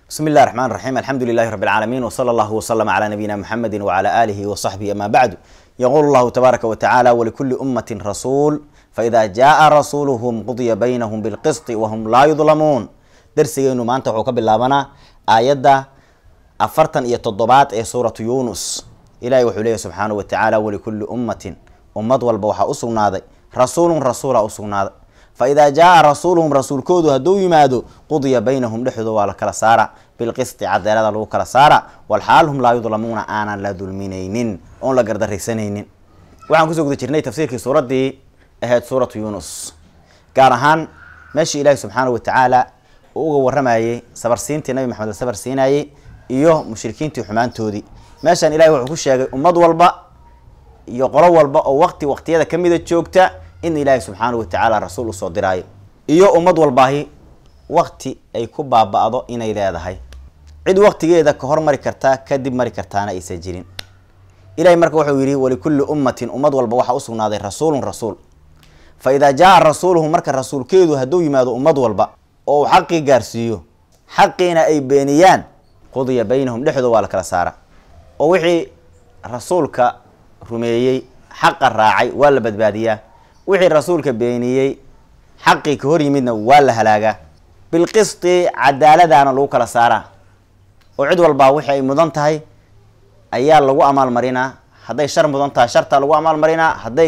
بسم الله الرحمن الرحيم الحمد لله رب العالمين وصلى الله وسلم على نبينا محمد وعلى آله وصحبه أما بعد يقول الله تبارك وتعالى ولكل أمة رسول فإذا جاء رسولهم قضي بينهم بالقسط وهم لا يظلمون درسينو maanta wuxuu ka bilaabanaa aayadda afartan iyo toddobaad ee suuratu yunus ilahay wuxuu leeyahy subxaanahu watacaala walikulli ummatin ummad walba waxaa u sugnaaday rasuulun rasuula u sugnaaday fa idaa jaa rasuuluhum rasuulkoodu hadduu yimaado qudiya baynahum dhexdooda waa la kala saara bilqisti cadeelada lagu kala saara walxaal hum laa yudlamuuna aanan la dulminaynin oon la gardaraysanaynin waxaan kusoo guda jirnay tafsiirkii suuraddii ahayd suuratu yunus gaar ahaan meeshii ilaahi subxaanahu watacaala uu uga waramayey sabarsiintii nabi maxamed la sabar siinayey iyo mushrikiintii xumaantoodii meeshaan ilahi wuxuu ku sheegay ummad walba iyo qolo walba oo waqti waqtiyada kamida joogta in ilaahi subxaanahu watacaala rasuul usoo diraayo iyo ummad walbaahi waqti ay ku baaba-do inay leedahay cid waqtigeeda ka hormari kartaa kadib mari kartaana aysan jirin ilahi marka wuxuu yidhi walikulli ummatin ummad walba waxaa usugnaaday rasuulun rasuul fa idaa jaa rasuuluhu marka rasuulkeedu hadduu yimaado ummad walba oo uu xaqii gaarsiiyo xaqiina ay beeniyaan qudiya baynahum dhexdooda waa la kala saara oo wixii rasuulka rumeeyey xaqa raacay waa la badbaadiyaa wixii rasuulka beeniyey xaqii ka hor yimidna waa la halaagaa bilqisti cadaaladaana lagu kala saaraa oo cid walbaa wixii ay mudan tahay ayaa lagu amaalmarinaa hadday shar mudan tahay shartaa lagu amaalmarinaa hadday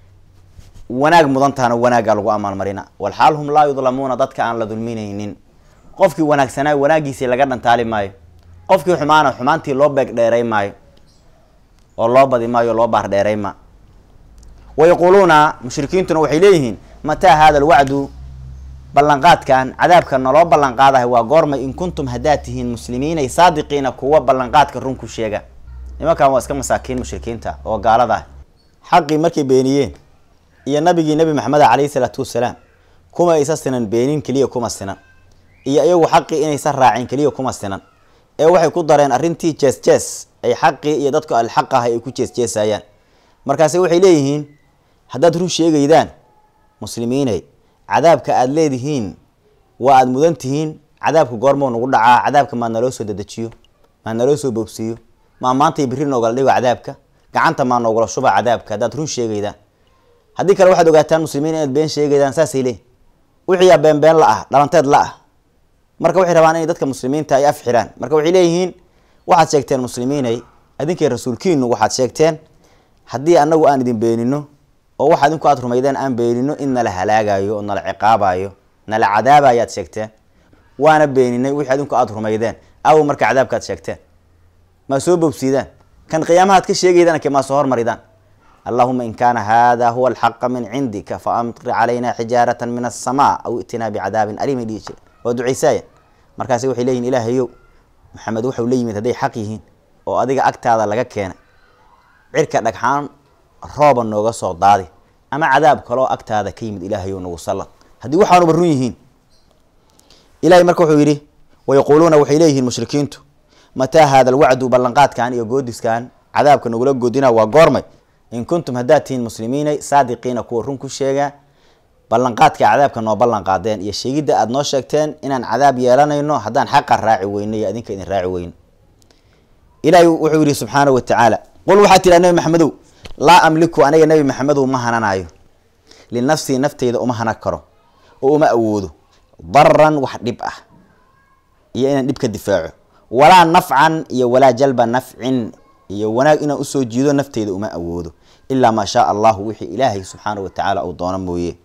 wanaag mudan tahana wanaaggaa lagu amaalmarinaa walxaal hum laa yudlamuuna dadka aan la dulminaynin qofkii wanaagsanaa wanaagiisii laga dhantaali maayo qofkii xumaana xumaantii loo beeg dheeray maayo oo loo badi maayo o loo baar dheeray ma wayaquuluuna mushrikiintuna waxay leeyihiin mataa hada alwacdu ballanqaadkan cadaabka naloo ballanqaadahay waa goormay in kuntum haddaad tihiin muslimiinay saadiqiina kuwa ballanqaadka run ku sheega nimankan waa iska masaakiin mushrikiinta oo gaalada ah xaqii markay beeniyeen iyo nabigii nebi maxamed calayhi salaatu wasalaam kuma aysa sinan beenin keliya kuma sinan iyo iyagu xaqii inaysan raacin keliya kuma sinan ee waxay ku dareen arrintii jees jees ay xaqii iyo dadku alxaq ah ay ku jees jeesayaan markaase waxay leeyihiin haddaad run sheegaydaan muslimiinay cadaabka aada leedihiin waa aada mudan tihiin cadaabka goormoo nagu dhacaa cadaabka maa naloo soo dedejiyo maa naloo soo boobsiiyo maa maantay biri noogala dhigo cadaabka gacanta maa noogala shuba cadaabka haddaad run sheegaydaan haddii kale waxaad ogaataan muslimiin inaad been sheegaydaan saasay leeyihin wixiiyaa beenbeen la ah dhalanteed la ah marka waxay rabaan inay dadka muslimiinta ay af xiraan marka waxay leeyihiin waxaad sheegteen muslimiinay adinkay rasuulkiinu waxaad sheegteen haddii anagu aan idin beenino oo waxa adinku aad rumaydeen aan beenino in nala halaagayo oo nala ciqaabayo nala cadaabayo aad sheegteen waana beeninay wixii adinku aad rumaydeen aw marka cadaabka aad sheegteen maa soo bobsiidaan kan qiyaamaha ad ka sheegaydaan ke maa soo hormaridaan allahuma in kaana hada huwa alxaqa min cindika faamtir calayna xijaarata min asamaa aw itinaa bicadaabin aliimay dhihi jireen waa ducaysaaya markaasi waxay leeyihin ilaahayow maxamed waxau la yimid hadday xaq yihiin oo adiga agtaada laga keena cirka dhagxaan rooba nooga soo daadi ama cadaab kaloo agtaada ka yimid ilaahayow nagu sallad haddii waxaanuba run yihiin ilahay marka wuxuu yidhi wayaquuluuna waxay leeyihiin mushrikiintu mataa hada alwacdu ballanqaadkan iyo goodiskan cadaabka nagula goodina waa goormay in kuntum haddaad tihiin muslimiinay saadiqiina kuwa run ku sheega ballanqaadka cadaabka noo ballan qaadeen iyo sheegidda aada noo sheegteen inaan cadaab yeelanayno haddaan xaqa raaci weyno iyo adinka idin raaci weyno ilaahay wuxuu yidhi subxaanahu watacaala qul waxaa tidhaa nebi maxamedow laa amliku aniga nebi maxamedow ma hananayo linafsii nafteyda uma hanan karo oo uma awoodo daran wax dhib ah iyo inaan dhib ka difaaco walaa nafcan iyo walaa jalba nafcin iyo wanaag inaan usoo jiido nafteyda uma awoodo ilaa maa shaa allahu wixii ilaahay subxaanahu watacaala uu doono mooye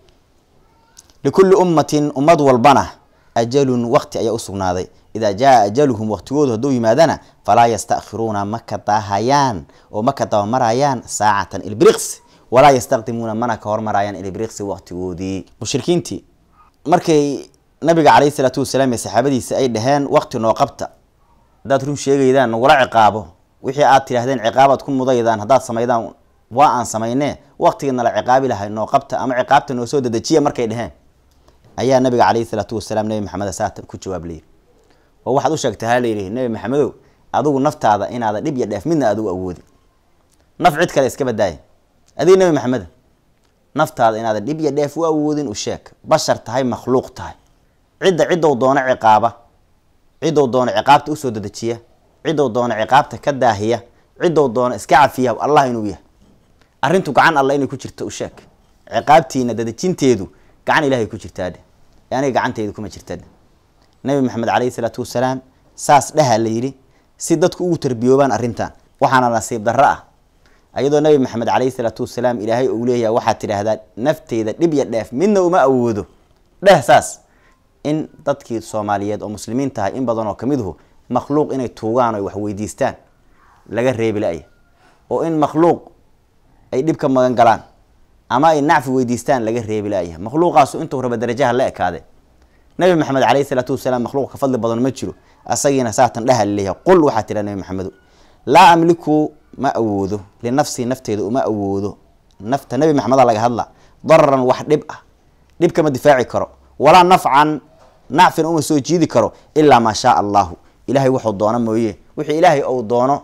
likulli ummatin ummad walbana ajalun waqti ayaa usugnaaday idaa jaa ajaluhum waqtigoodu hadduu yimaadana falaa yastakhiruuna ma ka daahayaan oo ma ka dabamarayaan saacatan ilbriqsi walaa yastaqdimuuna mana ka hormarayaan ilbriqsi waqtigoodii mushrikiintii markay nabiga calayhi salaatu wasalaam iyo saxaabadiisa ay dhaheen waqti noo qabta haddaad run sheegaydaan nagula ciqaabo wixii aad tidhaahdeen ciqaabaad ku mudaydaan haddaad samaydaan waa aan samaynee waqtigii nala ciqaabi lahay noo qabta ama ciqaabta noo soo dedejiya markay dheheen ayaa nabiga calayhi salaatu wasalaam nebi maxamed saatan ku jawaab layidhi oo waxaad u sheegtay ha layidhi nebi maxamedow adigu naftaada inaada dhib iyo dheef midna adigu awoodin naf cid kale iska badaaya adiga nebi maxameda naftaada inaada dhib iyo dheef u awoodin u sheeg bashar tahay makhluuq tahay cidda ciddou doono ciqaaba cidou doono ciqaabta usoo dedejiya cidou doono ciqaabta ka daahiya cidou doono iska cafiya allah inuu yahay arrintu gacan alla inay ku jirta u sheeg ciqaabtiina dadejinteedu gacan ilahay ku jirtaadhe ee aniga gacanteydu kuma jirtadhe nabi maxamed caleyhi salaatu wasalaam saas dhaha la yidhi si dadku ugu tarbiyoobaan arrintan waxaana nasiib darro ah ayadoo nabi maxamed caleyhi salaatu wasalaam ilaahay uu leeyahay waxaad tidhaahdaa nafteyda dhib ya dheef midna uma awoodo dheh saas in dadkii soomaaliyeed oo muslimiin tahay in badan oo kamiduhu makhluuq inay tuugaan o wax weydiistaan laga reebi la-ya oo in makhluuq ay dhib ka magan galaan ama ay nacfi weydiistaan laga reebi la-ya makhluuqaasu intuu raba darajaha la ekaade nabi maxamed caleyhi salaatu wasalaam makhluuq ka fadli badan ma jiro asagiina saatan dhaha laleeyahay qul waxaa tidha nabi maxamedo laa amliku ma awoodo linafsii nafteeda uma awoodo nafta nabi maxameda laga hadla dararan wax dhib ah dhib kama difaaci karo walaa nafcan nacfin uma soo jiidi karo ilaa maa shaa allahu ilahay wuxuu doono mooye wixii ilaahay ou doono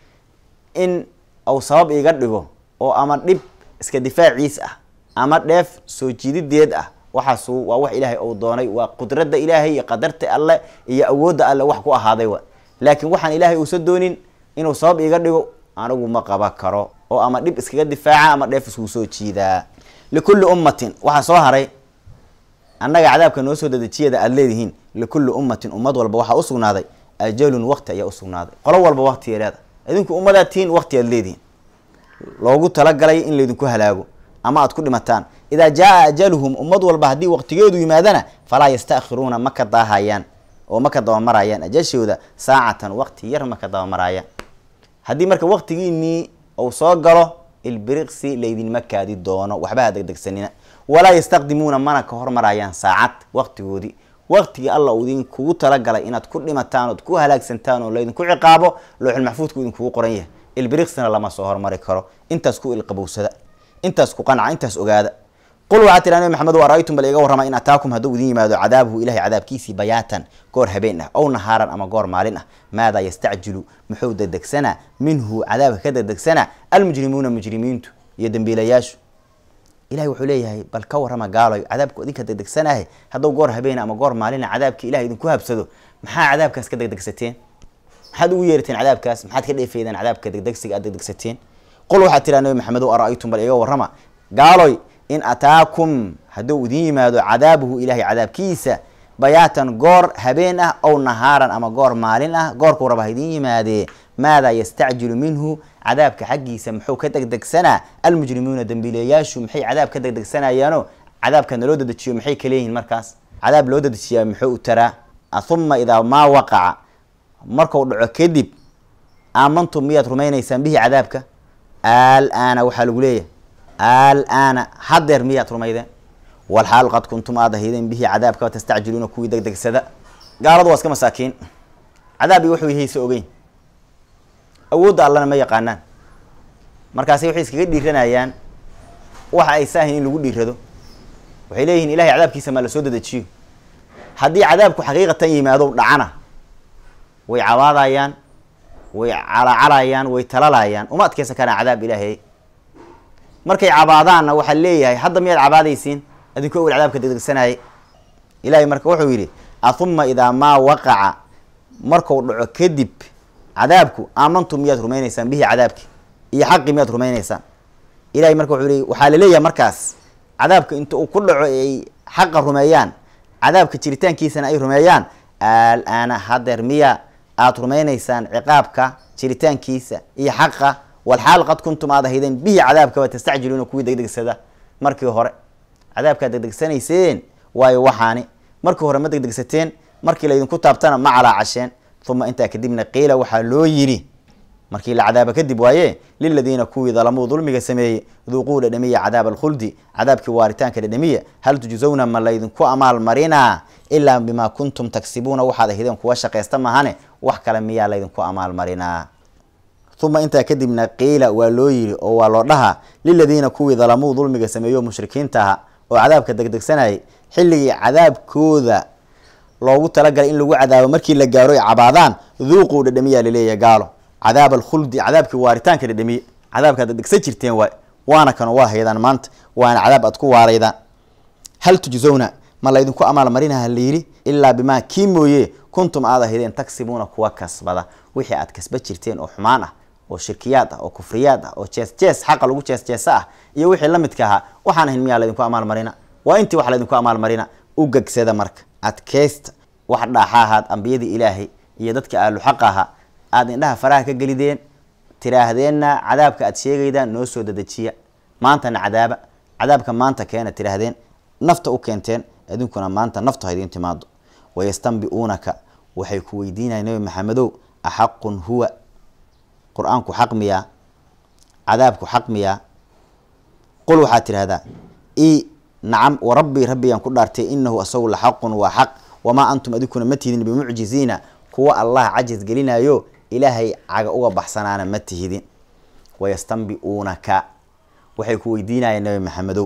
in uu sabab iga dhigo oo ama dhib iska difaaciis ah ama dheef soo jiidideed ah waxaasu waa wax ilaahay ou doonay waa qudradda ilaahay iyo qadarta alle iyo awoodda alle wax ku ahaaday wa laakiin waxaan ilaahay uusan doonin inuu sabab iga dhigo anigu ma qaba karo oo ama dhib iskaga difaaca ama dheef iskuu soo jiidaa likulli ummatin waxaa soo haray annaga cadaabka noo soo dadejiyada aada leedihiin likulli ummatin ummad walba waxaa usugnaaday ajalun waqti ayaa usugnaaday qolo walba waqtiya leeda idinku ummadaad tihiin waqti aad leedihiin loogu talagalay in laydinku halaago ama aad ku dhimataan idaa jaa ajaluhum ummad walba haddii waqtigeedu yimaadana falaa yastakhiruuna ma ka daahayaan oo ma ka dabamarayaan ajashooda saacatan waqti yar ma ka dabamarayaan haddii marka waqtigiinii uu soo galo ilbiriqsi laydinma kaadi doono waxba ha degdegsanina walaa yastaqdimuuna mana ka hormarayaan saacad waqtigoodii waqtigii alla uu idinkugu talagalay inaad ku dhimataan ood ku halaagsantaan oo laydinku ciqaabo looxul maxfuudku idinkugu qoran yahay ilbiriqsina lama soo hormari karo intaas ku ilqabowsada intaas ku qanca intaas ogaada qul waxaa tiraa nabi maxamed ara-aytum bal iga warrama in ataakum hadduu idin yimaado cadaabuhu ilahay cadaabkiisii bayaatan goor habeen ah ow nahaaran ama goor maalin ah maadaa yastacjilu muxuu dedegsanaa minhu cadaabka ka dedegsanaa almujrimuuna mujrimiintu iyo dembiilayaashu ilahay wuxuu leeyahay bal ka warrama gaaloy cadaabku idinka degdegsanahay hadduu goor habeena ama goor maalina cadaabki ilahay idinku habsado maxaa cadaabkaas ka degdegsateen maxaad ugu yeerateen cadaabkaas maxaad ka dheefeydeen cadaabka degdegsiga aad degdegsateen qul waxaa tiraa nabi maxamed o ara-aytum bal iga warrama gaaloy in ataakum hadduu idin yimaado cadaabuhu ilahay cadaabkiisa bayaatan goor habeen ah ow nahaaran ama goor maalin ah goorkuu raba ha idin yimaadee maadaa yastacjilu minhu cadaabka xaggiisa muxuu ka degdegsanaa almujrimuuna dembiilayaashu maxay cadaab ka degdegsanayaano cadaabka naloo dedejiyo maxay ka leeyihiin markaas cadaab loo dedejiyaa muxuu u taraa ahuma idaa maa waqaca marku dhaco kadib aamantum miyaad rumaynaysaan bihi cadaabka alaana waxaa lagu leeyahay alaana hadeer miyaad rumaydeen walxaal qad kuntum aad ahaydeen bihi cadaabka tastacjiluuna kuwii degdegsada gaaladu waa iska masaakiin cadaab iyo wuxuu yahaysa ogeyn awoodda allana ma yaqaanaan markaasi waxay iskaga dhiiranayaan waxa ay saahayn in lagu dhiirado waxay leeyihiin ilahay cadaabkiisa maa lasoo dedejiyo haddii cadaabku xaqiiqatan yimaado dhacana way cabaadayaan way calacalayaan way talalayaan uma adkeysan karaan cadaab ilaahay markay cabaadaanna waxaa leeyahay hadda miyaad cabaadaysiin adinku awel cadaabka degdegsanayay ilahay marka wuxuu yidhi ahuma idaa maa waqaca marku dhaco kadib cadaabku aamantum miyaad rumaynaysaan bihi cadaabki iyo xaqi miyaad rumaynaysaan ilahay marka wuxuu leey waxaa laleeyahay markaas cadaabka inta uu ku dhaco ay xaqa rumeeyaan cadaabka jiritaankiisana ay rumeeyaan alaana hadeer miya aada rumaynaysaan ciqaabka jiritaankiisa iyo xaqa walxaal qad kuntum aad ahaydeen bihi cadaabkaba tastacjiluuna kuwii degdegsada markii hore cadaabkaad degdegsanayseen waayo waxaani markii hore ma degdegsateen markii laydinku taabtana ma calaacasheen uma intaa kadibna qiila waxaa loo yidhi markii la cadaaba kadib waaye liladiina kuwii dalamuu dulmiga sameeyey duuquu dhadhamiya cadaab alkhuldi cadaabkii waaritaanka dhadhamiya hal tujzawna ma laydinku amaal marinaa ilaa bimaa kuntum tagsibuuna waxaad ahaydeen kuwa shaqaysta mahane wax kale miyaa laydinku amaal marinaa uma intaa kadibna qiila waa loo yidhi oo waa loo dhahaa liladiina kuwii dalamuu dulmiga sameeyo mushrikiinta aha oo cadaabka degdegsanayay xilligii cadaabkooda loogu talagalay in lagu cadaabo markii la gaaro ay cabaadaan duuquu dhadhamiyaa laleeyahay gaalo cadaab alkhuldi cadaabkii waaritaanka dhadhamiye cadaabkaad degdegsan jirteen waay waana kano waa haydaan maanta waana cadaab aad ku waaraydaan hal tujzawna ma laydinku amaal marinaha layidhi ilaa bimaa kii mooye kuntum aad ahideen tagsibuuna kuwa kasbada wixii aad kasba jirteen oo xumaan ah oo shirkiyaad ah oo kufriyaad ah oo jees jees xaqa lagu jees jeesa ah iyo wixii la midka ahaa waxaan ahayn miyaa laydinku amaalmarina waa intii wax laydinku amaalmarina u gegsada marka adkeysta wax dhaaxaahaad ambiyadii ilaahay iyo dadka ahlu xaq ahaa aada indhaha faraha ka gelideen tiraahdeenna cadaabka aad sheegaydaan noo soo dadejiya maantana cadaaba cadaabka maanta keena tiraahdeen nafta u keenteen idinkuna maanta naftu ha idiin timaado wayastanbi'uunaka waxay ku weydiinayan nabi maxamedow axaqun huwa qur-aanku xaq miyaa cadaabku xaq miyaa qul waxaad tidhahdaa i nacam warabbii rabbiyaan ku dhaartay inahu asagu la xaqun waa xaq wamaa antum adinkuna ma tihidin bimucjiziina kuwa allah cajis gelinayo ilaahay caga uga baxsanaana ma tihidin wayastanbi'uunaka waxay ku weydiinayeen nabi maxamedow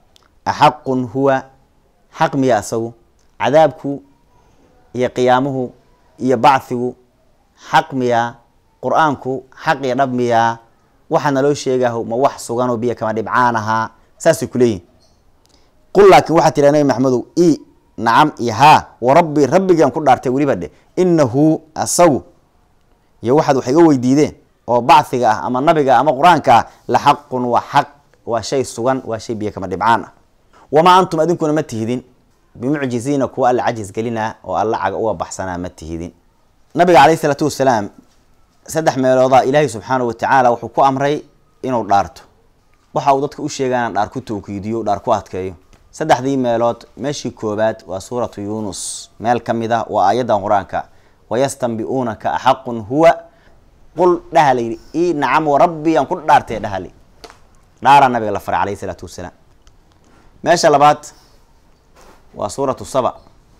axaqun huwa xaq miya asagu cadaabku iyo qiyaamuhu iyo bacthigu xaq miyaa qur-aanku xaq iyo dhab miyaa waxaa naloo sheegaah ma wax suganoo biyo kama dhibcaan ahaa saasay kuleeyihin qul laakiin waxaa tiraa nabi maxamedow i nacam iyo haa warabbi rabbigaan ku dhaartay weliba dhe inahu asagu iyo waxaad wax iga weydiideen oo bacthiga ah ama nabiga ama qur-aanka ah la xaqun waa xaq waa shay sugan waa shay biyo kama dhibcaan ah wamaa antum adinkuna ma tihidin bimucjiziina kuwa alla cajis gelinaa oo alla caga uga baxsanaa ma tihidin nabiga caleyhi isalaatu wasalaam saddex meeloodaa ilaahay subxaanahu watacaala wuxuu ku amray inuu dhaarto waxa uu dadka u sheega inaan dhaar ku tawkiidiyo dhaar ku adkeeyo saddexdii meelood meeshii koobaad waa suuratu yuunus meel ka mid ah waa aayaddan qur-aanka wayastanbi'uunaka axaqun huwa qul dhaha layidhi i nacam warabbi aan ku dhaartee dhahali dhaaraa nabiga la faray caleyhi isalaatu wasalaam meesha labaad waa suuratu saba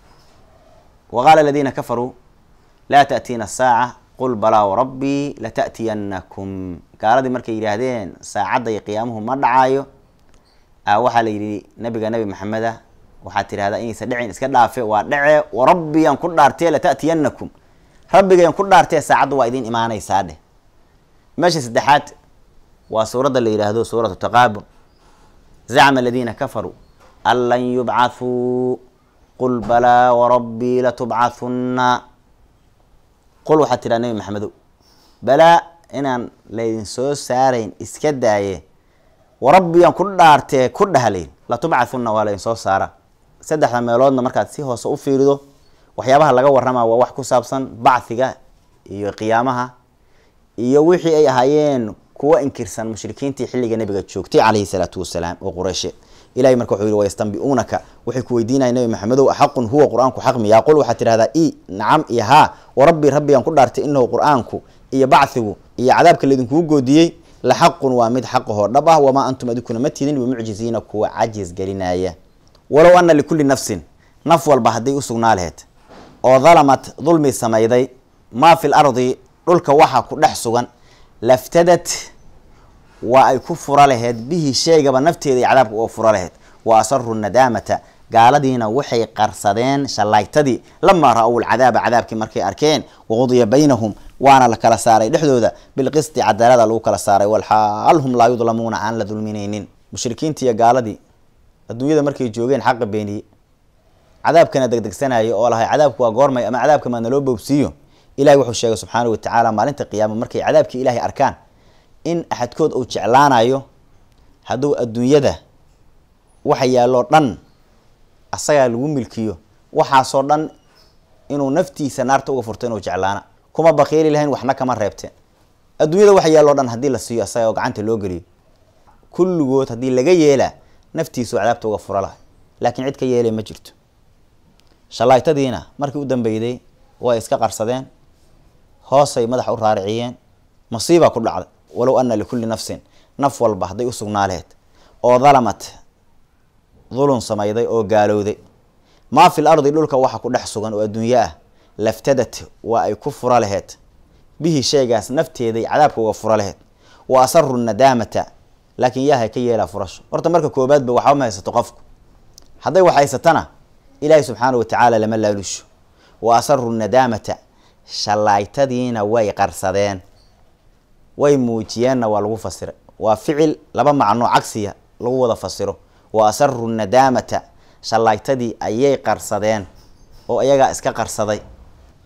waqaala aladiina kafaruu laa ta'tiina asaaca qul balaa warabbii lata'tiyanakum gaaladii markay yidhaahdeen saacadda iyo qiyaamuhu ma dhacaayo waxaa la yidhi nabiga nabi maxameda waxaad tidhahdaa inaysa dhicin iska dhaafe waa dhece warabbiyaan ku dhaartee lata'tiyanakum rabbigayaan ku dhaartee saacaddu waa idiin imaanaysaa dheh meesha saddexaad waa suuradda la yidhaahdo suuratu taqaabun zacma aladiina kafaruu an lan yubcathuu qul balaa warabbii latubcathunna qul waxaad tidhaha nabi maxamedow balaa inaan laydin soo saarayn iska daaye warabbiyan ku dhaartee ku dhahalayn latubcathunna waa laydin soo saara saddexda meeloodna markaad si hoose u fiirido waxyaabaha laga warramaa waa wax ku saabsan bacthiga iyo qiyaamaha iyo wixii ay ahaayeen kuwa inkirsan mushrikiintii xilliga nabiga joogtay caleyhi salaatu wasalaam oo qureyshe ilahay marka wuxuu yihi wayastanbi'uunaka waxay ku weydiinaya nabi maxamedow axaqun huwa qur-aanku xaq miyaa qul waxaad tidhahdaa i nacam iyo haa warabbii rabbigaan ku dhaartay inahu qur-aanku iyo bacthigu iyo cadaabka laydinkugu goodiyey la xaqun waa mid xaqahoo dhab ah wamaa antum adinkuna ma tidin bimucjiziina kuwa cajis gelinaya walow ana likulli nafsin naf walba hadday u sugnaa laheyd oo dalamat dulmi samayday maa fi l ardi dhulka waxa ku dhex sugan laftadat waa ay ku fura laheyd bihi sheegaba nafteeda iyo cadaabka uga fura laheyd wa asaru nadaamata gaaladiina waxay qarsadeen shallaaytadii lamaa ra-ow lcadaaba cadaabkii markay arkeen waqudiya baynahum waana la kala saaray dhexdooda bilqisti cadaalada lagu kala saaray walxaal hum laa yudlamuuna aan la dulminaynin mushrikiintii iyo gaaladii adduunyada markay joogeen xaqa beeniye cadaabkana degdegsanaya oo lahay cadaabku waa goormay ama cadaabka maa naloo boobsiiyo ilahay wuxuu sheegay subxaana wa tacaala maalinta qiyaama markay cadaabkii ilaahay arkaan in axadkood uu jeclaanayo hadduu adduunyada waxa yaalloo dhan asagaa lagu milkiyo waxaasoo dhan inuu naftiisa naarta uga furto inuu jeclaana kuma baqiili lahayn waxna kama reebteen adduunyada waxa yaalloo dhan haddii la siiyo asaga oo gacanta loo geliyo kulligood haddii laga yeelaa naftiisu cadaabta uga fura lahay laakiin cid ka yeelay ma jirto shallaaytadiina markii u dambeyday way iska qarsadeen hoosay madaxa u raariciyeen masiibaa ku dhacday walow ana likulli nafsin naf walba hadday u sugnaa laheyd oo dalamat dulun samayday oo gaalowday maa fil ardi dhulka waxa ku dhex sugan oo adduunyo ah laftadat waa ay ku fura laheyd bihi sheegaas nafteeday cadaabka uga fura laheyd wa asaru nadaamata laakiin yaahay ka yeelaa furasho horta marka koobaadba waxba ma haysato qofku hadday wax haysatana ilaahay subxaana wa tacaala lama laalusho wa asaru nadaamata shallaaytadiina way qarsadeen way muujiyeenna waa lagu fasiray waa ficil laba macnoo cagsiya lagu wada fasiro wa asaru nadaamata shallaaytadii ayay qarsadeen oo iyagaa iska qarsaday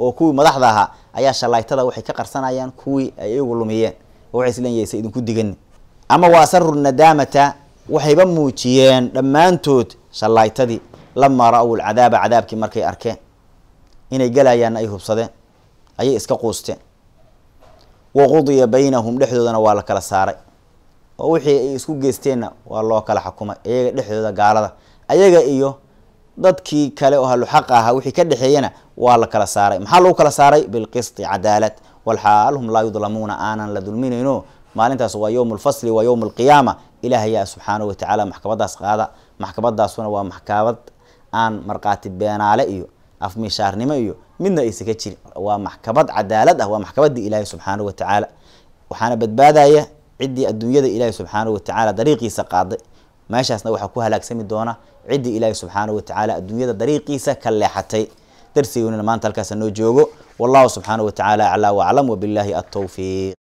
oo kuwii madaxda ahaa ayaa shalaytada waxay ka qarsanayaan kuwii ay iyagu lumiyeen oo waxay isleeyihin sa idinku digani ama wa asaru nadaamata waxayba muujiyeen dhammaantood shalaytadii lamaa ra-w lcadaaba cadaabkii markay arkeen inay gelayaanna ay hubsadeen ayay iska quusteen wa qudiya baynahum dhexdoodana waa la kala saaray oo wixii ay isku geysteenna waa loo kala xukumay iyaga dhexdooda gaalada ayaga iyo dadkii kale oo haluxaqa ahaa wixii ka dhexeeyana waa la kala saaray maxaa lagu kala saaray bilqisti cadaalad walxaal hum laa yudlamuuna aanan la dulminayno maalintaas waa yowm lfasli waa yowm alqiyaama ilaahayaa subxaanahu watacaala maxkamadaas qaada maxkamadaasuna waa maxkamad aan markhaati beenaale iyo afmishaarnimo iyo midna aysa ka jirin waa maxkamad cadaalad ah waa maxkamadii ilaahay subxaanahu watacaala waxaana badbaadaya ciddii adduunyada ilaahay subxaanahu watacaala dariiqiisa qaaday meeshaasna waxaa ku halaagsami doona ciddii ilaahay subxaanahu watacaala adduunyada dariiqiisa ka leexatay darsigoonina maanta halkaasa noo joogo wallahu subxaanahu watacaala aclaa waclam wabillahi altawfiiq